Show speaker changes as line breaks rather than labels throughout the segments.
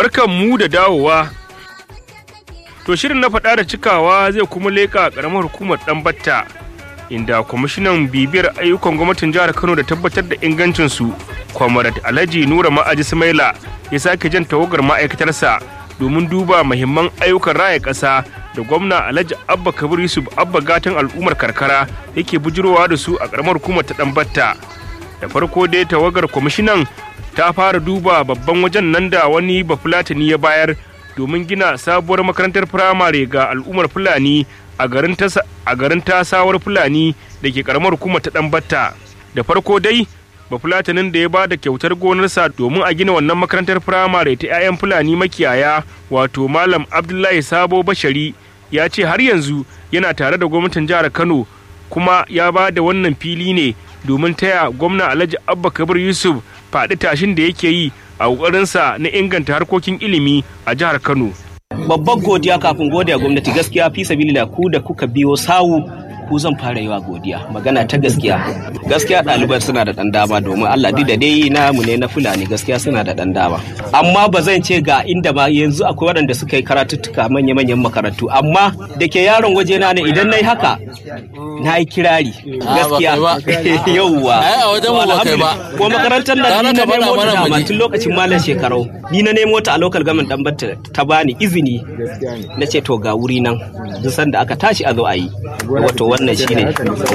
barkan mu da dawowa to shirin na faɗa da cikawa zai kuma leƙa ƙaramar hukumar ɗan batta inda kwamishinan bibiyar ayyukan gwamnatin jihar kano da tabbatar da ingancinsu kwamarat alhaji nura ma'aji sumaila ya sake jan tawagar ma'aikatarsa domin duba mahimman ayyukan raya ƙasa da gwamna alhaji abba kabir yusuf abba gatan al'ummar karkara yake bujirowa da su a ƙaramar hukumar ta ɗan batta da farko dai tawagar kwamishinan ta fara duba babban wajen nan da wani bafulatani ya bayar domin gina sabuwar makarantar firamare ga al'ummar fulani a garin tasawar fulani da ke karamar hukumar ta dan batta da farko dai bafulatanin da ya ba da kyautar gonarsa domin a gina wannan makarantar firamare ta 'ya'yan fulani makiyaya wato malam abdullahi sabo bashari ya ce har yanzu yana tare da gwamnatin jihar kano kuma ya ba da wannan fili ne domin taya gwamna alhaji abba kabir yusuf faɗi tashin da yake yi a ƙoƙarinsa na inganta harkokin ilimi a jihar kano
babban godiya kafin godiya gwamnati gaskiya fi sabilillah ku da kuka biyo sawu ku zan fara yi wa godiya magana ta gaskiya gaskiya ɗaliban suna da ɗan dama domin Allah duk da dai namu ne na fulani gaskiya suna da ɗan dama amma ba zan ce ga inda ba yanzu akwai waɗanda suka yi karatuttuka manya-manyan makarantu amma da ke yaron waje na ne idan na yi haka na yi kirari gaskiya yauwa ko makarantar da ni na nemo ta dama tun lokacin malam shekarau ni na nemo ta a local government dan batta ta bani izini na ce to ga wuri nan duk sanda aka tashi a zo a yi wato wannan shine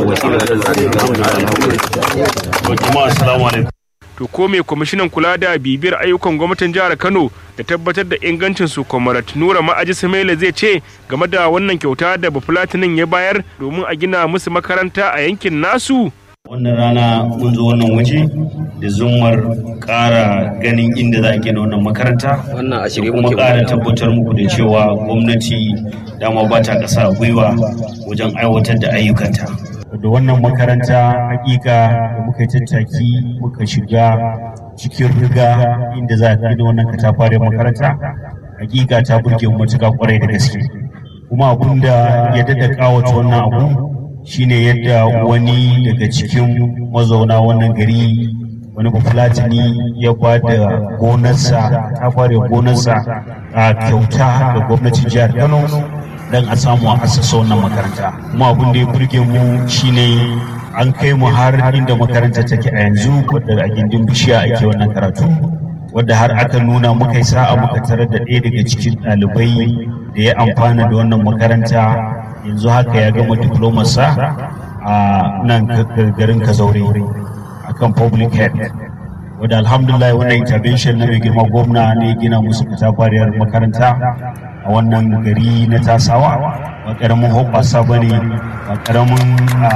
to ko me kwamishinan kula da bibiyar ayyukan gwamnatin jihar kano da tabbatar da ingancin su kwamarat nura ma'aji samaila zai ce game da wannan kyauta da bafulatinin ya bayar domin a gina musu makaranta a yankin nasu
wannan rana mun zo wannan waje da zumar ƙara ganin inda za a gina wannan makaranta
wannan a shirye
kuma ƙara tabbatar muku da cewa gwamnati dama ba ta ƙasa a gwiwa wajen aiwatar da ayyukanta da wannan makaranta hakika da muka yi tattaki muka shiga cikin riga inda za a gina wannan katafaren makaranta hakika ta burge mu matuƙa kwarai da gaske kuma abun da ya daɗa ƙawata wannan abu shine yadda wani daga cikin mazauna wannan gari wani bafulatani ya ba da gonarsa ta fara gonarsa a kyauta ga gwamnatin jihar kano don a samu a asasa wannan makaranta kuma abin da ya burge mu shine an kai mu har inda makaranta take a yanzu wadda a gindin bishiya ake wannan karatu wadda har aka nuna muka yi sa'a muka tarar da ɗaya daga cikin ɗalibai da ya amfana da wannan makaranta yanzu haka ya gama diplomarsa a nan garin kazaure akan public health wadda alhamdulillah wannan intervention na mai girma gwamna ne gina musu katafariyar makaranta a wannan gari na tasawa ba karamin hoɓasa ba ne ba karamin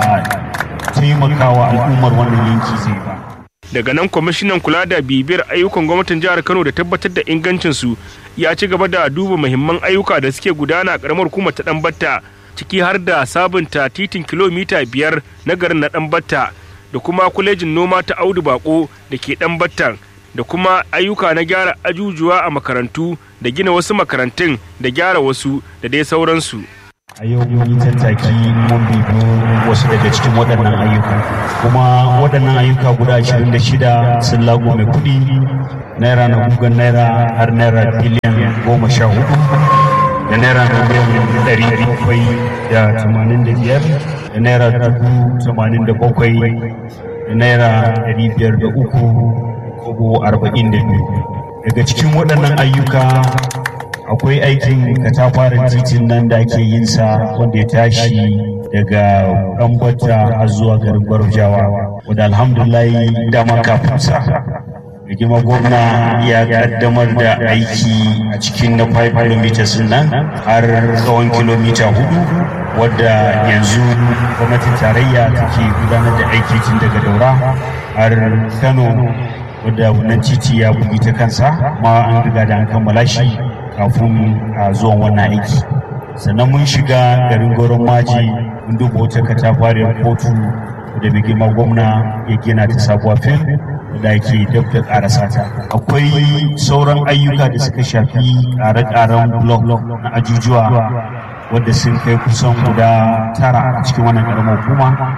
taimakawa al'ummar wannan yanki zai ba
daga nan kwamishinan kula da bibiyar ayyukan gwamnatin jihar kano da tabbatar da ingancinsu ya ci gaba da duba muhimman ayyuka da suke gudana a karamar hukumar ta batta ciki har da sabunta titin kilomita biyar na garin na batta da kuma kwalejin noma ta audu bako da ke battan da kuma ayyuka na gyara ajujuwa a makarantu da gina wasu makarantun da gyara wasu da dai sauransu
a yau mun yi tattaki mun bibi wasu daga cikin waɗannan ayyuka kuma waɗannan ayyuka guda 26 sun lago mai kuɗi naira na gugan naira har naira biliyan goma sha hudu da naira miliyan ɗari bakwai da tamanin da biyar da naira dubu tamanin da bakwai da naira ɗari biyar da uku kobo arba'in da biyu daga cikin waɗannan ayyuka akwai aikin katafaren titin nan da ake yin sa wanda ya tashi daga ɗanbata har zuwa garin gwarjawa wadda alhamdulillah dama kafin sa da girma gwamna ya kaddamar da aiki a cikin na 5 km nan har tsawon kilomita hudu wadda yanzu gwamnatin tarayya take gudanar da aiki tun daga daura har kano wadda wannan titi ya bugi ta kansa ma an riga da an kammala shi kafin a zuwan wannan aiki sannan mun shiga garin goron maji mun duba wata katafariyar kotu da mai girma gwamna ya gina ta sabuwa fil da ke dab da karasa ta akwai sauran ayyuka da suka shafi ƙare-ƙaren blok na ajujuwa wadda sun kai kusan guda tara a cikin wannan ƙaramar hukuma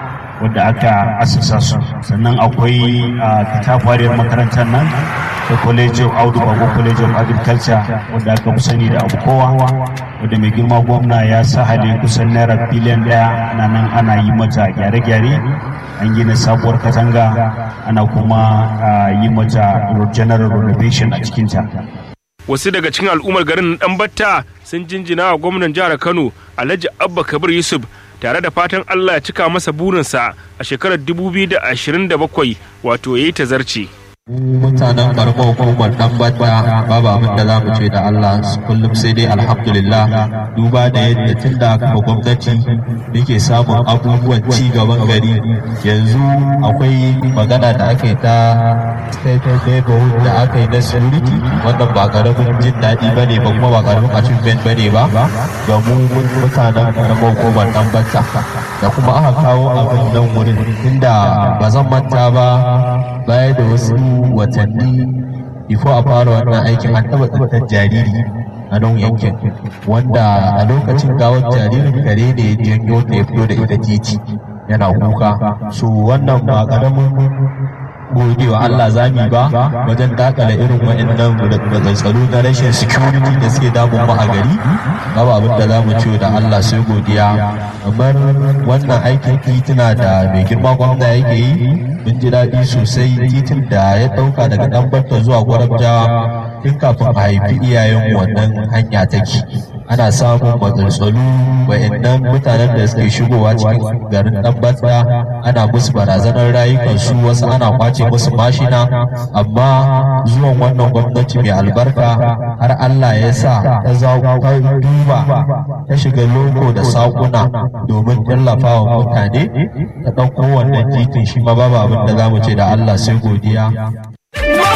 wadda aka asasa su sannan akwai katafariyar makarantar nan da college of audu bago college of agriculture wadda aka fi sani da abu kowa wadda mai girma gwamna ya sa hali kusan naira biliyan daya na nan ana yi mata gyare-gyare an gina sabuwar katanga ana kuma yi mata general renovation a cikinta
wasu daga cikin al'ummar garin dan batta sun jinjina wa gwamnan jihar kano alhaji abba kabir yusuf tare da fatan allah ya cika masa burinsa a shekarar 2027 wato ya yi tazarci.
mutanen karamar hukumar dan bata babu abin da za mu ce da Allah kullum sai dai alhamdulillah duba da yadda tun da aka gwamnati muke samun abubuwan ci gaban gari yanzu akwai magana da aka yi ta state neighborhood da aka yi na security wannan ba karamin jin daɗi ba ne ba kuma ba karamin achievement ba ne ba ga mu mutanen karamar hukumar dan bata da kuma aka kawo abin nan wurin inda ba zan manta ba baya da wasu watanni bifo a fara wannan aikin an taba tsantar jariri a nan yankin wanda a lokacin gawar jaririn kare ne ya janyo ta ya fito da ita titi yana kuka so wannan ba karamin godewa Allah zami ba wajen dakala irin wa'annan tsaro na rashin security da suke damun mu a gari babu abin da zamu ce da Allah sai godiya kamar wannan aikin tituna da mai girma gwamna yake yi mun ji daɗi sosai titin da ya ɗauka daga ɗan barta zuwa gwarabjawa tun kafin a haifi iyayen wannan hanya take ana samun matsaltsalu wa'annan mutanen da suke shigowa cikin garin ɗan barta ana musu barazanar rayukansu wasu ana kwace musu mashina amma zuwan wannan gwamnati mai albarka har Allah ya sa ta duba ta shiga loko da sakuna domin tallafa wa mutane ta ɗauko wannan titin shi ma babu abin da za mu ce da Allah sai godiya